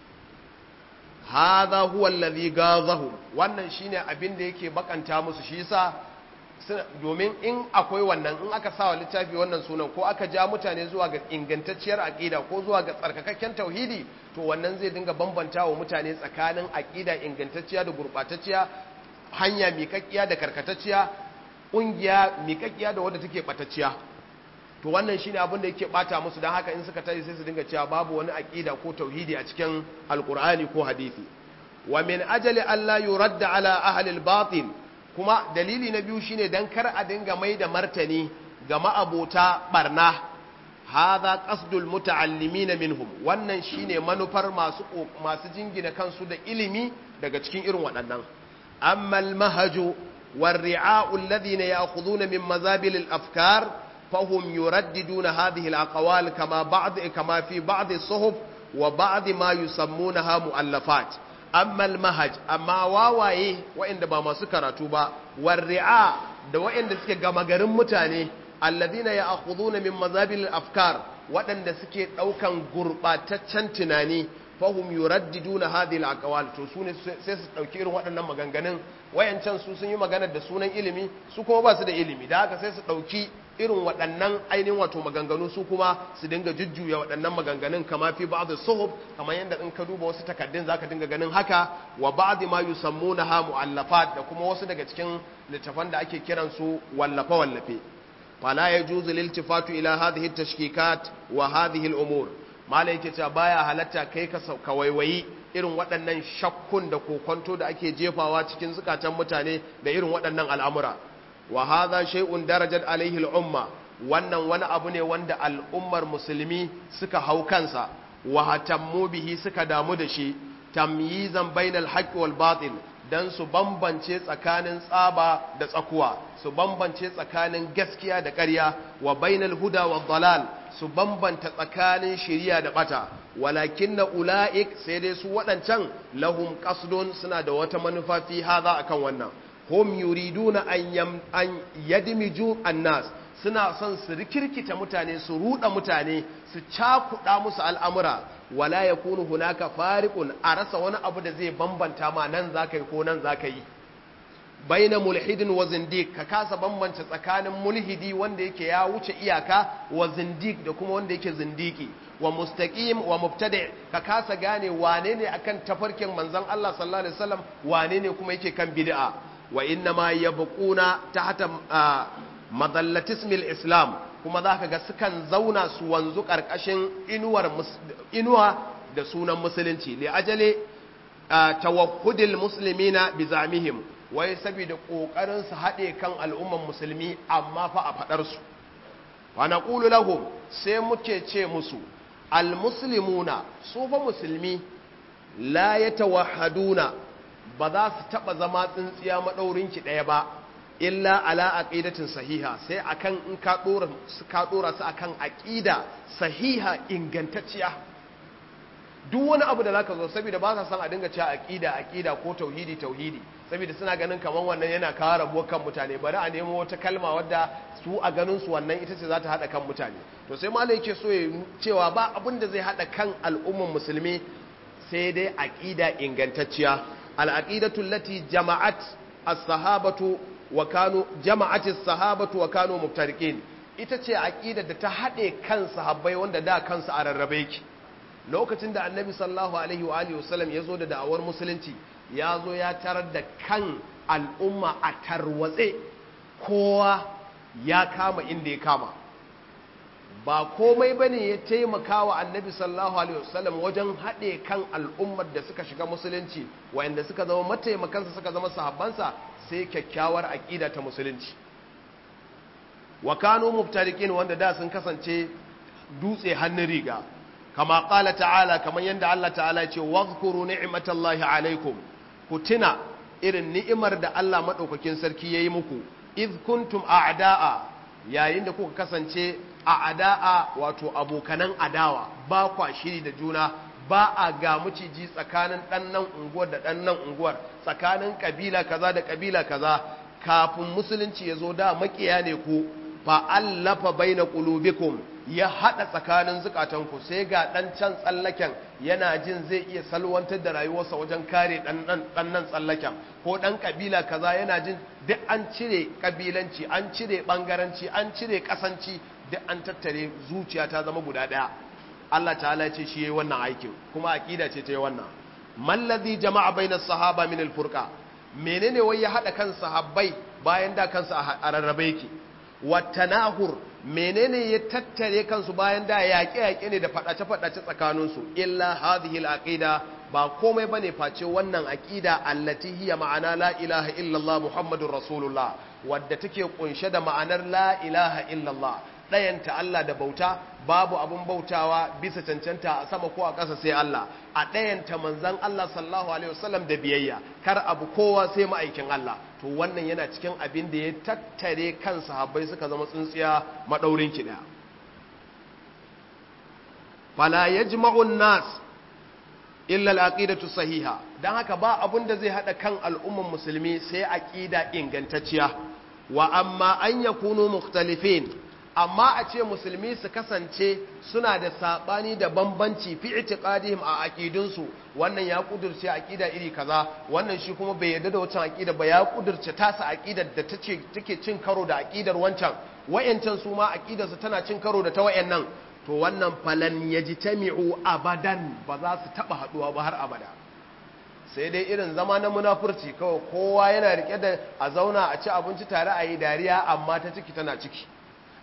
hadha huwa alladhi gazahu wannan shine abin da yake bakanta musu shi yasa domin in akwai wannan in aka sawa littafi wannan sunan ko aka ja mutane zuwa ga ingantacciyar aqida ko zuwa ga tsarkakakken tauhidi to wannan zai dinga bambanta wa mutane tsakanin aqida ingantacciya da gurbatacciya hanya miƙaƙƙiya da karkatacciya ƙungiya miƙaƙƙiya da wadda take ɓatacciya to wannan shine abin da yake ɓata musu don haka in suka tare sai su dinga cewa babu wani aƙida ko tauhidi a cikin alƙur'ani ko hadisi wa min ajali Allah yuradda ala ahli al-batil kuma dalili na biyu shine dan kar a dinga mai da martani ga ma'abota barna hadha qasdul muta'allimin minhum wannan shine manufar masu masu jingina kansu da ilimi daga cikin irin waɗannan أما المهج والرعاء الذين يأخذون من مزابل الأفكار فهم يرددون هذه الأقوال كما بعض كما في بعض الصحف وبعض ما يسمونها مؤلفات أما المهج أما واواye وإن ba masu karatu ba والرعاء da waɗanda suke gama garin mutane alladhina ya'khuduna min mazabil afkar waɗanda suke ɗaukan gurɓataccen tunani fahum yuraddiduna hadhihi al-aqwal to su ne sai su dauki irin waɗannan maganganun wayancan su sun yi magana da sunan ilimi su kuma ba su da ilimi da haka sai su dauki irin waɗannan ainihin wato maganganu su kuma su dinga jujjuya waɗannan maganganun kama fi ba'd suhub kamar yanda in ka duba wasu takaddun zaka dinga ganin haka wa ba'd ma yusammunaha mu'allafat da kuma wasu daga cikin littafan da ake kiran su wallafe wallafe fala yajuzu liltifatu ila hadhihi at-tashkikat wa hadhihi al-umur malai yake cewa baya halatta kai ka ka waiwayi irin waɗannan shakkun da kokonto da ake jefawa cikin zukatan mutane da irin waɗannan al'amura wa hadha shay'un darajat alaihi al'umma wannan wani abu ne wanda al'ummar musulmi suka hau kansa wa hatammu bihi suka damu da shi tamyizan bainal haqqi wal batil dan su bambance tsakanin tsaba da tsakuwa su bambance tsakanin gaskiya da ƙarya wa bainal huda wa dalal su bambanta tsakanin shiriya da bata walakin na ula'ik sai dai su waɗancan lahum qasdun suna da wata manufa fi haza akan wannan hum yuriduna an yadmiju annas suna son su rikirkita mutane su ruɗa mutane su cakuɗa musu al'amura wala ya kunu hunaka fariƙun a rasa wani abu da zai bambanta ma nan za ka yi ko nan za ka yi baina mulhidin wa zindik ka kasa bambance tsakanin mulhidi wanda yake ya wuce iyaka wa zindik da kuma wanda yake zindiki wa mustaqim wa mubtadi ka kasa gane wane ne akan tafarkin manzon Allah sallallahu alaihi wasallam wane ne kuma yake kan bid'a wa inna ma yabquna tahta madallatismil islam kuma za ka ga sukan zauna su wanzu ƙarƙashin inuwa da sunan musulunci li ajale tawakkudil muslimina bi zamihim wai saboda ƙoƙarin su haɗe kan al'umman musulmi amma fa a faɗarsu wa naqulu lahum sai muke ce musu almuslimuna su fa musulmi la yatawahhaduna ba za su taɓa zama tsintsiya maɗaurinki ɗaya ba illa ala aqidatin sahiha sai akan in ka dora ka dora su akan aqida sahiha ingantacciya duk wani abu da zaka zo saboda ba sa san a dinga cewa aqida aqida ko tauhidi tauhidi saboda suna ganin kaman wannan yana kawo rabuwar kan mutane bari a nemo wata kalma wadda su a ganin su wannan ita ce za ta hada kan mutane to sai malai yake so ya cewa ba abin da zai hada kan al'umman musulmi sai dai aqida ingantacciya al-aqidatu allati jama'at as-sahabatu wa kanu jama'atis sahabatu wa kanu muftariqin ita ce aqidar da ta hade kan sahabbai wanda da kansu a rarrabe yake lokacin da annabi sallallahu alaihi wa alihi wasallam yazo da da'awar musulunci yazo ya tarar da kan al'umma a tarwatse kowa ya kama inda ya kama ba komai bane ya taimaka wa annabi sallallahu alaihi wasallam wajen haɗe kan al'ummar da suka shiga musulunci wayanda suka zama mataimakansa suka zama sahabbansa sai kyakkyawar aƙida ta musulunci wa kanu muftariqin wanda da sun kasance dutse hannun riga kama qala ta'ala kaman yanda Allah ta'ala ya ce wadhkuru ni'matallahi alaikum ku tuna irin ni'imar da Allah madaukakin sarki yayi muku iz kuntum a'da'a yayin da kuka kasance a'da'a wato abokanan adawa ba kwa shiri da juna ba a ga maciji tsakanin ɗannan unguwar da ɗannan unguwar tsakanin ƙabila kaza da ƙabila kaza kafin musulunci ya zo da makiya ne ku fa'allafa bai na ƙulubikum ya haɗa tsakanin zukatanku sai ga ɗan can tsallaken yana jin zai iya salwantar da rayuwarsa wajen kare ɗannan tsallaken ko ɗan ƙabila kaza yana jin duk an cire ƙabilanci an cire ɓangaranci an cire ƙasanci duk an tattare zuciya ta zama guda ɗaya Allah ta'ala ce shi yayi wannan aikin kuma aqida ce ta yi wannan mallazi jama'a bainas sahaba min al-furqa menene wai ya hada kan sahabbai bayan da kansu a rarrabe yake watanahur menene ya tattare kansu bayan da yaƙe yaƙe ne da fadace fadace tsakanin su illa hadhihi al-aqida ba komai bane face wannan aqida allati hiya ma'ana la ilaha illallah muhammadur rasulullah wadda take kunshe da ma'anar la ilaha illallah ɗayanta Allah da bauta babu abin bautawa bisa cancanta a sama ko a ƙasa sai Allah a ɗayanta manzan Allah sallallahu alaihi wasallam da biyayya kar abu kowa sai ma'aikin Allah to wannan yana cikin abin da ya tattare kan sahabbai suka zama tsintsiya madaurin kiɗa fala yajma'un nas illa al-aqidatu sahiha dan haka ba abin da zai hada kan al'umman musulmi sai aqida ingantacciya wa amma an yakunu mukhtalifin amma a ce musulmi su kasance suna da sabani da bambanci fi itiqadihim a aqidunsu wannan ya kudurce aqida iri kaza wannan shi kuma bai yarda da wancan aqida ba ya kudurce tasa aqidar da tace take cin karo da aqidar wancan wayancan su ma aqidar su tana cin karo da ta wayannan to wannan falan yajtami'u abadan ba za su taba haduwa ba har abada sai dai irin zama na munafurci kawai kowa yana rike da a zauna a ci abinci tare a yi dariya amma ta ciki tana ciki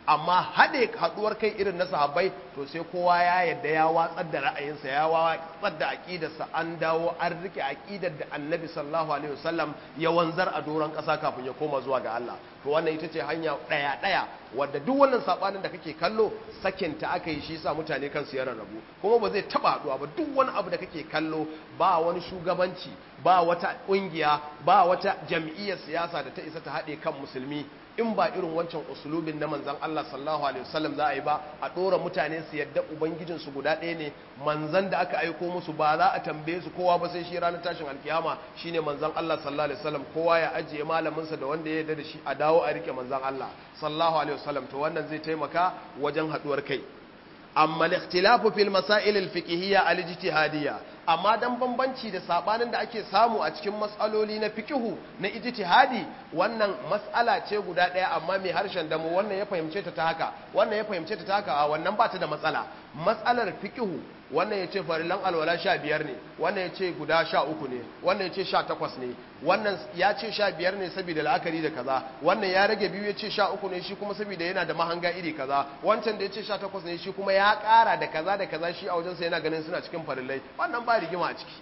amma haɗe haɗuwar kai irin na sahabbai to sai kowa ya yadda ya watsar da ra'ayinsa ya watsar da aƙidarsa an dawo an rike aƙidar da annabi sallallahu alaihi wasallam ya wanzar a doron ƙasa kafin ya koma zuwa ga Allah to wannan ita ce hanya ɗaya ɗaya wadda duk wannan sabanin da kake kallo sakinta aka yi shi sa mutane kansu ya rarrabu kuma ba zai taba haɗuwa ba duk wani abu da kake kallo ba wani shugabanci ba wata ƙungiya ba wata jam'iyyar siyasa da ta isa ta haɗe kan musulmi in ba irin wancan usulubin na manzan Allah sallallahu alaihi wasallam za a yi ba a ɗora mutane su yadda ubangijinsu guda ɗaya ne manzan da aka aiko musu ba za a tambaye su kowa ba sai shi ranar tashin alkiyama shine manzan Allah sallallahu alaihi wasallam kowa ya ajiye malaminsa da wanda ya yarda da shi a dawo a rike manzan Allah sallallahu alaihi wasallam to wannan zai taimaka wajen haɗuwar kai amma al-ikhtilafu fil masail al-fiqhiyya al-ijtihadiyya amma dan bambanci da sabanin da ake samu a cikin mas'aloli na fiqhu na ijtihadi wannan mas'ala ce guda daya amma mai harshen damu wannan ya fahimce ta ta haka wannan ya fahimce ta ta haka a wannan ba ta da matsala mas'alar fiqhu wannan ya ce farilan alwala sha biyar ne wannan ya ce guda sha uku ne wannan ya ce sha takwas ne wannan ya ce sha biyar ne saboda la'akari da kaza wannan ya rage biyu ya ce sha uku ne shi kuma saboda yana da mahanga iri kaza wancan da ya ce sha takwas ne shi kuma ya kara da kaza da kaza shi a wajensa yana ganin suna cikin farillai wannan ba rigima a ciki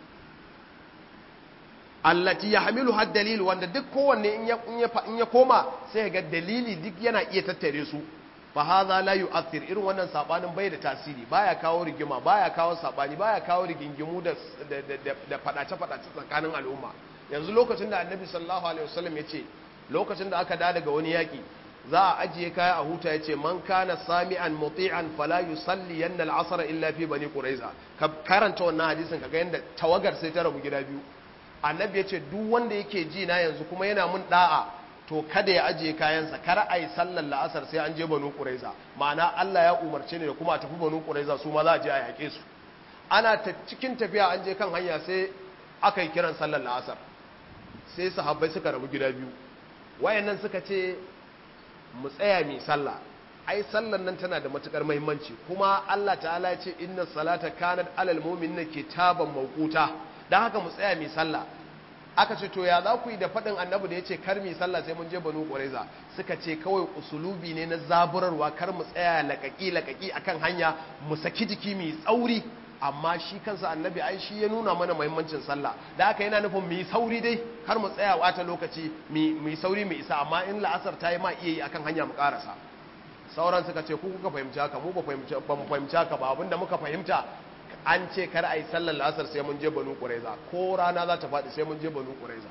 allati ya hamilu had dalil wanda duk kowanne in ya koma sai ga dalili duk yana iya tattare su fa hadha la yu'athir irin wannan sabanin bai da tasiri baya kawo rigima baya kawo sabani baya kawo rigingimu da da fadace fadace tsakanin al'umma yanzu lokacin da annabi sallallahu alaihi wasallam yace lokacin da aka da daga wani yaki za a ajiye kaya a huta yace man kana sami'an muti'an fala yusalli yanna al-asr illa fi bani quraiza ka karanta wannan hadisin kaga yanda tawagar sai ta rabu gida biyu annabi yace duk wanda yake ji na yanzu kuma yana mun da'a to kada ya ajiye kayansa kar a yi sallar la'asar sai an je banu ƙuraiza ma'ana Allah ya umarce ne da kuma a tafi banu ƙuraiza su ma za a je a yaƙe su ana ta cikin tafiya an je kan hanya sai aka yi kiran sallar la'asar sai sahabbai suka rabu gida biyu wayannan suka ce mu tsaya mai sallah ai sallar nan tana da matukar muhimmanci kuma Allah ta'ala ya ce inna salata kanat alal mu'minina kitaban mawquta dan haka mu tsaya mai sallah aka ce to ya za ku yi da faɗin annabi da ya ce kar mu sallah sai mun je banu ƙuraiza suka ce kawai usulubi ne na zaburarwa kar mu tsaya laƙaƙi laƙaƙi akan hanya mu saki jiki mai tsauri amma shi kansa annabi ai shi ya nuna mana muhimmancin sallah da aka yana nufin mu yi sauri dai kar mu tsaya wata lokaci mu yi sauri mu isa amma in la'asar ta yi ma iya yi akan hanya mu karasa sauran suka ce ku kuka fahimci haka mu ba mu fahimci haka ba abinda muka fahimta an ce kar a yi sallar la'asar sai mun je banu ƙuraiza ko rana za ta faɗi sai mun je banu ƙuraiza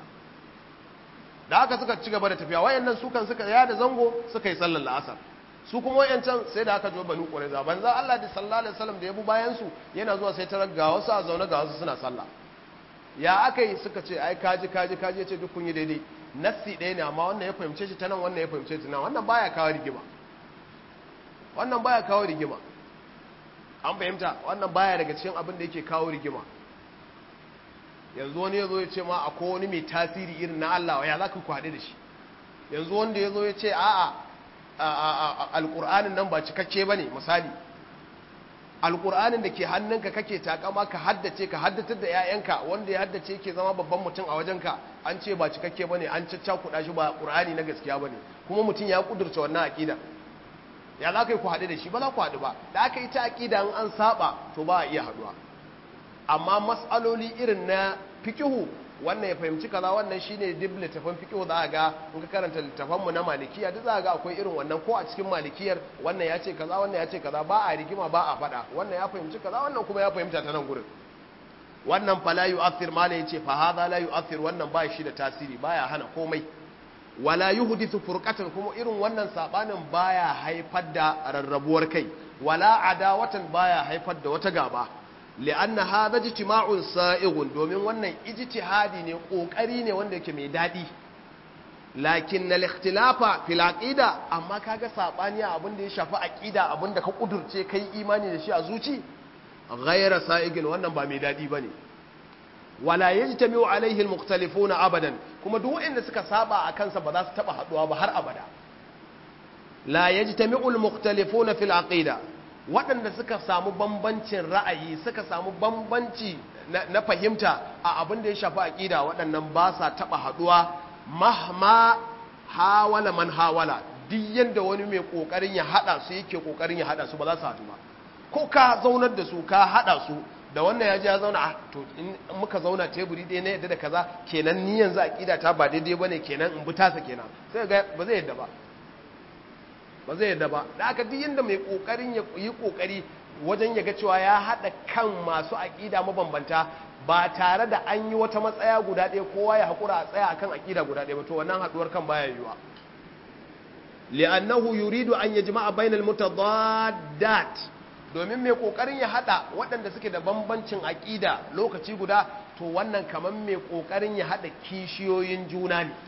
da haka suka ci gaba da tafiya wayannan su kan suka yada zango suka yi sallar la'asar su kuma wayancan sai da aka jo banu ƙuraiza banza Allah da sallallahu alaihi wasallam da ya bu bayan su yana zuwa sai tarar ga wasu a zaune ga wasu suna sallah ya aka yi suka ce ai kaji kaji kaji ce duk kun yi daidai nassi ɗaya ne amma wannan ya fahimce shi ta nan wannan ya fahimce shi nan wannan baya kawo rigima wannan baya kawo rigima an fahimta wannan baya daga cikin abin da yake kawo rigima yanzu wani ya zo ya ce ma akwai wani mai tasiri irin na Allah ya za ka kwaɗe da shi yanzu wanda ya zo ya ce a'a alƙur'anin nan ba cikakke ba ne misali alƙur'anin da ke hannunka kake takama ka haddace ka haddatar da 'ya'yanka wanda ya haddace ke zama babban mutum a wajenka an ce ba cikakke ba ne an caccakuɗa shi ba ƙur'ani na gaskiya ba ne kuma mutum ya ƙudurta wannan aƙida ya za ka yi ku haɗu da shi ba za ku haɗu ba da aka yi ta aƙida an saba to ba a iya haɗuwa amma matsaloli irin na fikihu wannan ya fahimci kaza wannan shine duk littafin fikihu za a ga in ka karanta littafanmu na malikiya duk za a ga akwai irin wannan ko a cikin malikiyar wannan ya ce kaza wannan ya ce kaza ba a rigima ba a faɗa wannan ya fahimci kaza wannan kuma ya fahimta ta nan gurin wannan fa la yu'athir ma la yace fa hadha la yu'athir wannan ba shi da tasiri baya hana komai wala yuhdithu furqatan kuma irin wannan sabanin baya haifar da rarrabuwar kai wala adawatan baya haifar da wata gaba li'anna hadha ijtima'un sa'igun domin wannan ijtihadi ne kokari ne wanda yake mai dadi lakin al-ikhtilafa fil aqida amma kaga sabani abin da ya shafi aqida abin da ka kudurce kai imani da shi a zuci ghayra sa'igin wannan ba mai dadi bane wala yajtami'u alaihi al-mukhtalifuna abadan kuma duk wanda suka saba a kansa ba za su taba haduwa ba har abada la yajtami'u al-mukhtalifuna fil aqida waɗanda suka samu bambancin ra'ayi suka samu bambanci na fahimta a abin da ya shafi aqida waɗannan ba sa taba haduwa mahma hawala man hawala duk yanda wani mai kokarin ya hada su yake kokarin ya hada su ba za su haɗu ba ko ka zaunar da su ka hada su da wannan ya ji ya zauna a to in muka zauna teburi ɗaya na yadda da kaza kenan ni yanzu aqida ta ba daidai bane kenan in bi tasa kenan sai ga ba zai yadda ba ba zai yadda ba da aka duk yanda mai kokarin ya yi kokari wajen ya ga cewa ya hada kan masu aqida mabambanta ba tare da an yi wata matsaya guda ɗaya kowa ya haƙura a tsaya akan aqida guda ɗaya ba to wannan haɗuwar kan baya yiwa li'annahu yuridu an yajma'a bainal mutadaddat domin mai kokarin ya hada waɗanda suke da bambancin aqida lokaci guda to wannan kaman mai kokarin ya hada kishiyoyin juna ne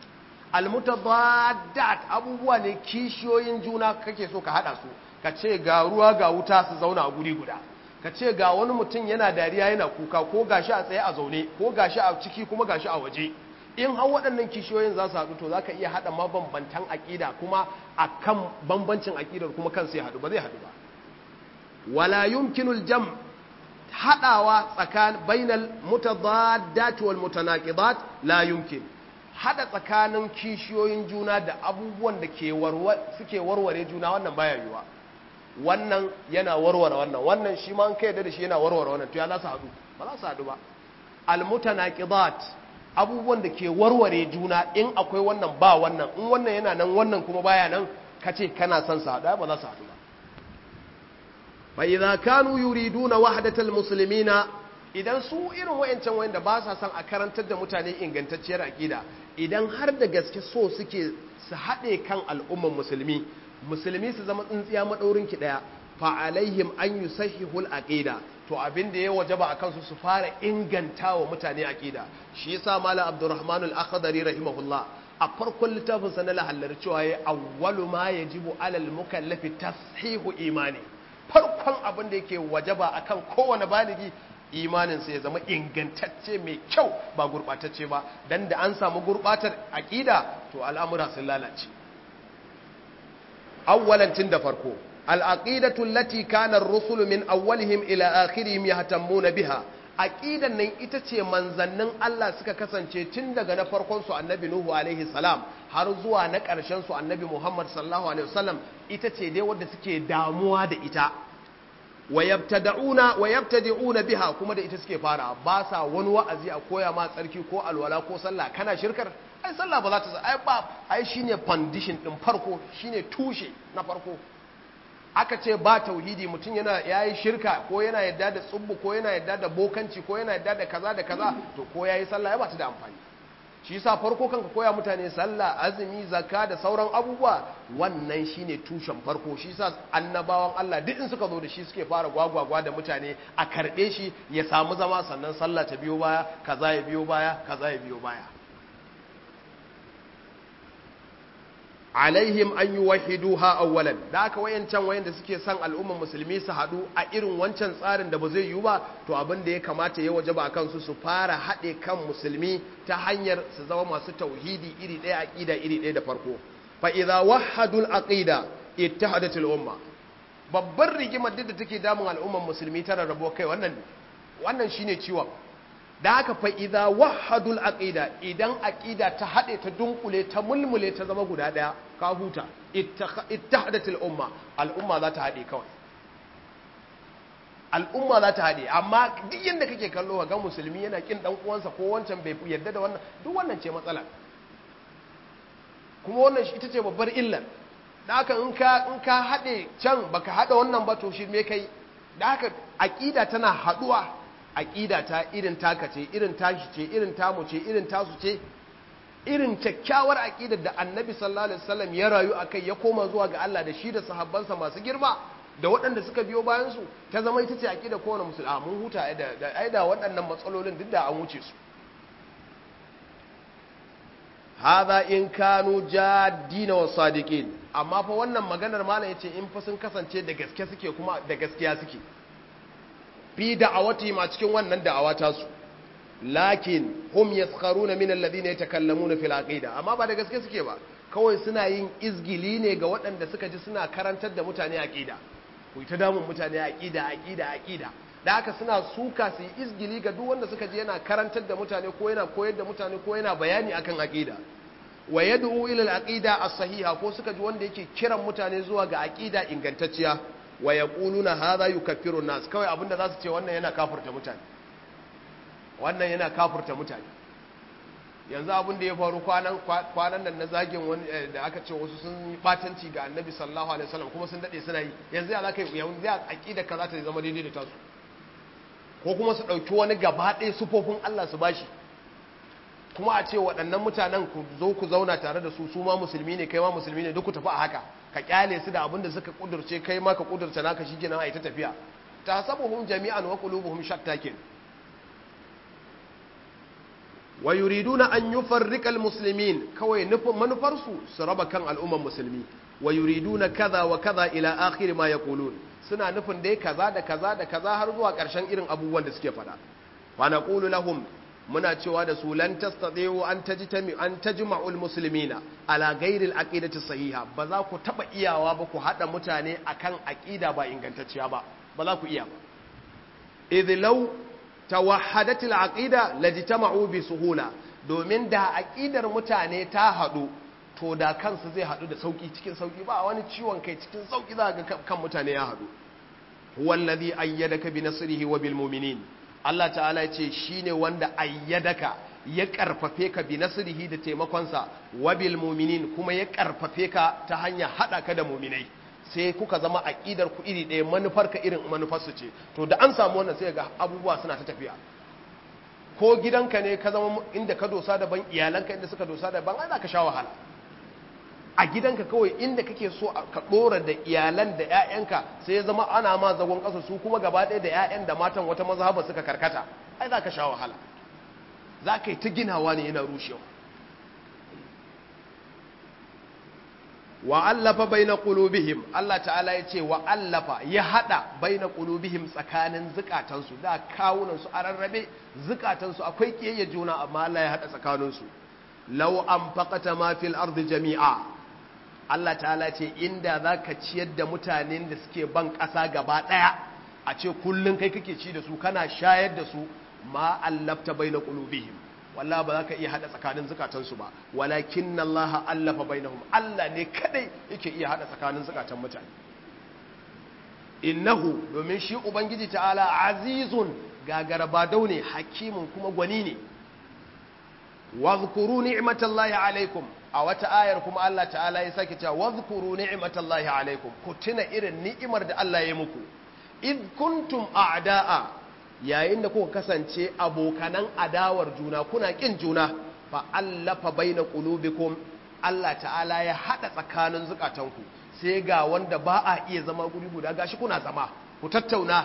almutadaddat abubuwa ne kishiyoyin juna kake so ka hada su ka ce ga ruwa ga wuta su zauna a guri guda ka ce ga wani mutum yana dariya yana kuka ko gashi a tsaye a zaune ko gashi a ciki kuma gashi a waje in har waɗannan kishiyoyin za su haɗu to za ka iya haɗa mabambantan aƙida kuma a kan bambancin aƙidar kuma kan sai haɗu ba zai haɗu ba wala yumkinul jam haɗawa tsakanin bainal mutadaddat wal mutanaqidat la yumkin haɗa tsakanin kishiyoyin juna da abubuwan da ke suke warware juna wannan baya yiwa wannan yana warware wannan wannan shi ma an kai da shi yana warware wannan to ya za su haɗu ba za su haɗu ba al mutanaqidat abubuwan da ke warware juna in akwai wannan ba wannan in wannan yana nan wannan kuma baya nan kace kana son su haɗu ba za su haɗu ba fa idza kanu yuriduna wahdatal muslimina idan su irin wayancan wayanda ba sa son a karantar da mutane ingantacciyar aqida idan har da gaske so suke su haɗe kan al'umman musulmi musulmi su zama tsintsiya madaurin ki daya fa alaihim an yusahihul aqida to abin da ya wajaba akan su su fara inganta wa mutane aqida shi yasa malam abdurrahman al-akhdari rahimahullah a farkon littafin sa na lahallar cewa ya awwalu ma yajibu alal mukallafi tashihu imani farkon abin da yake wajaba akan kowane baligi imanin sa ya zama ingantacce mai kyau ba gurbatacce ba dan da an samu gurbatar aqida to al'amura sun lalace awwalan tun da farko العقيدة التي كان الرسل من أولهم إلى آخرهم يهتمون بها aqidan nan ita ce manzannin Allah suka kasance tun daga na farkon su annabi Nuhu alaihi salam har zuwa na ƙarshen su annabi Muhammad sallallahu alaihi wasallam ita ce dai wadda suke damuwa da ita wayabtada'una wayabtadi'una biha kuma da ita suke fara ba sa wani wa'azi a koya ma tsarki ko alwala ko sallah kana shirkar ai sallah ba za ta ai ba ai shine foundation din farko shine tushe na farko aka ce ba tauhidi mutum yana yayi shirka ko yana yadda da tsubbu ko yana yadda da bokanci ko yana yadda da kaza da kaza to ko yayi sallah ya ba ta da amfani shi yasa farko kanka koya mutane sallah azumi zakka da sauran abubuwa wannan shine tushen farko shi yasa annabawan Allah duk in suka zo da shi suke fara gwagwagwa da mutane a karbe shi ya samu zama sannan sallah ta biyo baya kaza ya biyo baya kaza ya biyo baya alaihim an yi wahiduha awwalan da aka wayancan wayanda suke son al'ummar musulmi su haɗu a irin wancan tsarin da ba zai yiwu ba to abin da ya kamata ya wajaba a kansu su fara haɗe kan musulmi ta hanyar su zama masu tauhidi iri ɗaya aqida iri ɗaya da farko fa idza wahadul aqida ittahadatul umma babbar rigimar duk da take damun al'ummar musulmi ta rarrabo kai wannan wannan shine ciwon da haka fa idza wahadul aqida idan aqida ta hade ta dunkule ta mulmule ta zama guda daya ka huta ittahadatil umma al'umma za ta hade kawai al'umma za ta hade amma duk yanda kake kallo ga musulmi yana kin dan uwansa ko wancan bai yarda da wannan duk wannan ce matsala kuma wannan ita ce babbar illar da haka in ka in ka hade can baka hada wannan ba to shi me kai da haka aqida tana haduwa aƙida ta irin taka ce irin tashi ce irin tamu ce irin tasu ce irin kyakkyawar aƙidar da annabi sallallahu alaihi wasallam ya rayu akai ya koma zuwa ga Allah da shi da sahabbansa masu girma da waɗanda suka biyo bayan su ta zama ita ce aƙidar kowane musulmi mun huta da ai da waɗannan matsalolin duk da an wuce su hadha in kanu jaddina wa sadiqin amma fa wannan maganar malam yace in fa sun kasance da gaske suke kuma da gaskiya suke fi da'awati ma cikin wannan da'awa ta su lakin hum yaskharuna min alladhina yatakallamuna fil aqida amma ba da gaske suke ba kawai suna yin izgili ne ga waɗanda suka ji suna karantar da mutane aqida ku ta damun mutane aqida aqida aqida da haka suna suka su yi izgili ga duk wanda suka ji yana karantar da mutane ko yana koyar da mutane ko yana bayani akan aqida wa yad'u ila al-aqida as-sahiha ko suka ji wanda yake kiran mutane zuwa ga aqida ingantacciya wa yaquluna hadha yukaffiru an-nas kawai abinda za su ce wannan yana kafirta mutane wannan yana kafirta mutane yanzu abin da ya faru kwanan kwanan nan na zagin wani da aka ce wasu sun yi batanci ga annabi sallallahu alaihi wasallam kuma sun dade suna yi yanzu ya zaka yanzu ya aqida ka za ta zama daidai da tasu ko kuma su dauki wani gaba ɗaya sufofin Allah su bashi kuma a ce waɗannan mutanen ku zo ku zauna tare da su su ma musulmi ne kai ma musulmi ne duk ku tafi a haka ka kyale su da abin da suka kudurce kai ma ka kudurce naka shikenan ai ta tafiya tasabuhum jami'an wa qulubuhum shattakin wa yuriduna an yufarrika almuslimin kawai nufin manufarsu su raba kan al'umman musulmi wa yuriduna kaza wa kaza ila akhir ma yaqulun suna nufin dai kaza da kaza da kaza har zuwa ƙarshen irin abubuwan da suke faɗa fa naqulu lahum muna cewa da su lan tastati'u an tajtami an tajma'u almuslimina ala ghairi alaqidati sahiha ba za ku taba iyawa ba ku hada mutane akan aqida ba ingantacciya ba ba za ku iya ba idh law tawahhadatil aqida lajtama'u bi suhula domin da aqidar mutane ta hadu to da kansu zai hadu da sauki cikin sauki ba wani ciwon kai cikin sauki za ga kan mutane ya hadu wallazi ayyadaka bi nasrihi wa bil mu'minin Allah ta'ala ya ce shine wanda ayyadaka ya karfafe ka bi nasrihi da taimakonsa wa bil mu'minin kuma ya karfafe ka ta hanyar hada ka da mu'minai sai kuka zama aƙidar ku iri ɗaya manufar ka irin manufarsu ce to da an samu wannan sai ga abubuwa suna ta tafiya ko gidanka ne ka zama inda ka dosa daban iyalanka inda suka dosa daban ai za ka sha wahala a gidanka kawai inda kake so ka ɗora da iyalan da 'ya'yanka sai ya zama ana ma zagon ƙasa su kuma gaba ɗaya da 'ya'yan da matan wata mazhaba suka karkata ai za ka sha wahala za ka yi ta ginawa ne yana rushewa wa'allafa bai na ƙulubihim Allah ta'ala ya ce wa'allafa ya haɗa bai na ƙulubihim tsakanin zukatansu da kawunansu a rarrabe zukatansu akwai ƙiyayya juna amma Allah ya haɗa tsakaninsu lau an faƙata mafil ardi jami'a Allah ta'ala ce inda za ka ciyar da mutanen da suke ban ƙasa gaba ɗaya a ce kullum kai kake ci da su kana shayar da su ma allafta bai na ƙulubihim wallah ba za ka iya haɗa tsakanin zukatansu ba walakin na Allah allafa bainahum Allah ne kadai yake iya haɗa tsakanin zukatan mutane innahu domin shi ubangiji ta'ala azizun gagaraba daune hakimin kuma gwani ne wadhkuru ni'matallahi alaikum a wata ayar kuma Allah ta'ala ya sake cewa wadhkuru ni'matallahi alaikum ku tuna irin ni'imar da Allah ya muku id kuntum a'da'a yayin da kuka kasance abokanan adawar juna kuna kin juna fa allafa baina qulubikum Allah ta'ala ya hada tsakanin zukatanku sai ga wanda ba a iya zama guri guda gashi kuna zama ku tattauna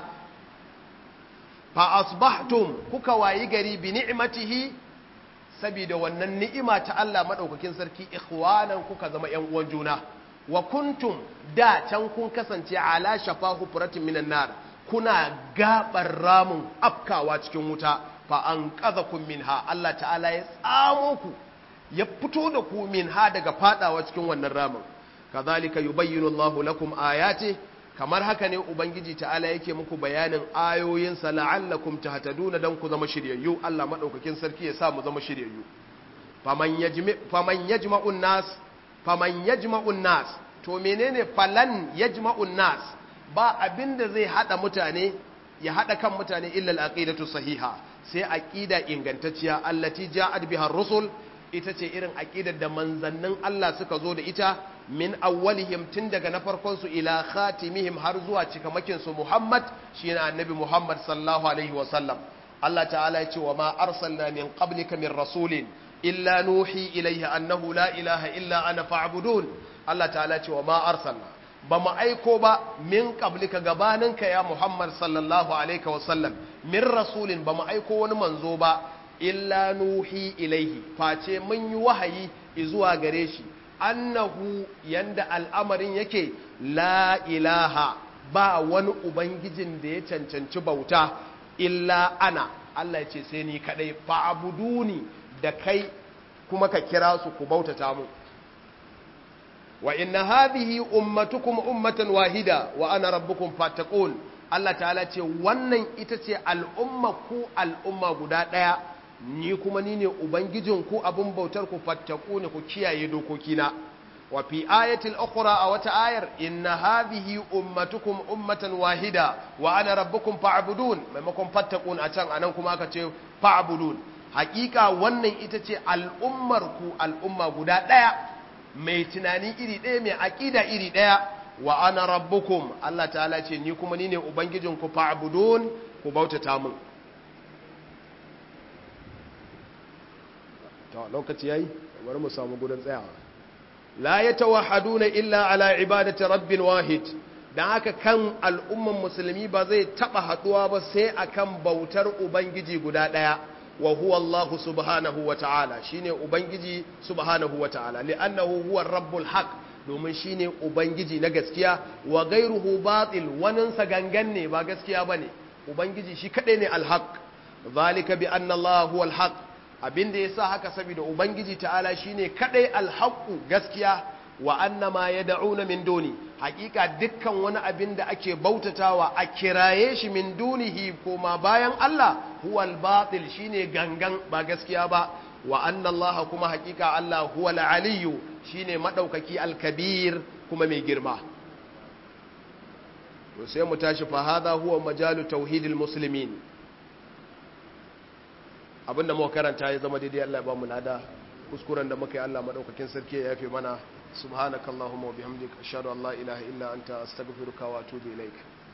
fa asbahtum kuka wayi gari bi ni'matihi saboda wannan ni'ima ta Allah madaukakin sarki ikhwanan kuka zama yan uwan juna wa kuntum da can kun kasance ala shafa hufratin minan nar kuna gabar ramin afkawa cikin wuta fa an kun minha Allah ta'ala ya tsamo ku ya fito da ku minha daga fadawa cikin wannan ramin kazalika yubayyinu Allahu lakum ayati kamar haka ne ubangiji ta'ala yake muku bayanin ayoyinsa la'allakum tahtaduna dan ku zama shiryayyu Allah madaukakin sarki ya sa mu zama shiryayyu faman yajma faman yajma'un nas faman yajma'un nas to menene falan yajma'un nas ba abinda zai hada mutane ya hada kan mutane illa al-aqidatu sahiha sai aqida ingantacciya allati ja'at biha ar-rusul ita ce irin aqidar da manzannin Allah suka zo da ita min awwalihim tun daga na farkon su ila khatimihim har zuwa cikamakin su Muhammad shine annabi Muhammad sallallahu alaihi wa sallam Allah ta'ala ya ce wa ma arsalna min qablika min rasulin illa nuhi ilayhi annahu la ilaha illa ana fa'budun Allah ta'ala ya ce wa ma arsalna ba mu aiko ba min qablika gabaninka ya Muhammad sallallahu alaihi wa sallam min rasulin ba mu aiko wani manzo ba illa nuhi ilaihi face mun yi wahayi zuwa gare shi annahu yanda al'amarin yake la ilaha ba wani ubangijin da ya cancanci bauta illa ana Allah ya ce sai ni kadai fa'buduni da kai kuma ka kira su ku bautata mu wa inna hadhihi ummatukum ummatan wahida wa ana rabbukum fattaqun Allah ta'ala ce wannan ita ce al'umma ku al'umma guda daya ni kuma ni ne ubangijin ku abin bautar ku fattaku ne ku kiyaye dokokina wa fi ayatil ukhra a wata ayar inna hadhihi ummatukum ummatan wahida wa ana rabbukum fa'budun maimakon fattakun a can anan kuma aka ce fa'budun hakika wannan ita ce al'ummar ku al'umma guda daya mai tunani iri daya mai aqida iri daya wa ana rabbukum Allah ta'ala ce ni kuma ni ne ubangijin ku fa'budun ku bautata mun to lokaci yayi bari mu samu gudan tsayawa la yatawahaduna illa ala ibadati rabbil wahid dan haka kan al'umman musulmi ba zai taba haduwa ba sai akan bautar ubangiji guda daya wa huwa Allah subhanahu wa ta'ala shine ubangiji subhanahu wa ta'ala li'annahu huwa rabbul haq domin shine ubangiji na gaskiya wa ghayruhu batil wanin sa gangan ne ba gaskiya bane ubangiji shi kadai ne al-haq zalika bi anna Allah huwa al-haq abinda yasa haka saboda ubangiji ta'ala shine kadai al-haq gaskiya wa annama yad'una min duni hakika dukkan wani abin da ake bautatawa a kiraye shi min dunihi koma bayan Allah huwal batil shine gangan ba gaskiya ba wa anna Allah kuma hakika Allah huwal aliyu shine madaukaki al-kabir kuma mai girma to sai mu tashi fa hadha huwa majalu tauhidil muslimin abinda muka karanta ya zama daidai Allah ya ba mu lada kuskuren da muka yi Allah madaukakin sarki ya yafe mana subhanakallahumma wa bihamdika ashhadu an la ilaha illa anta astaghfiruka wa atubu ilaik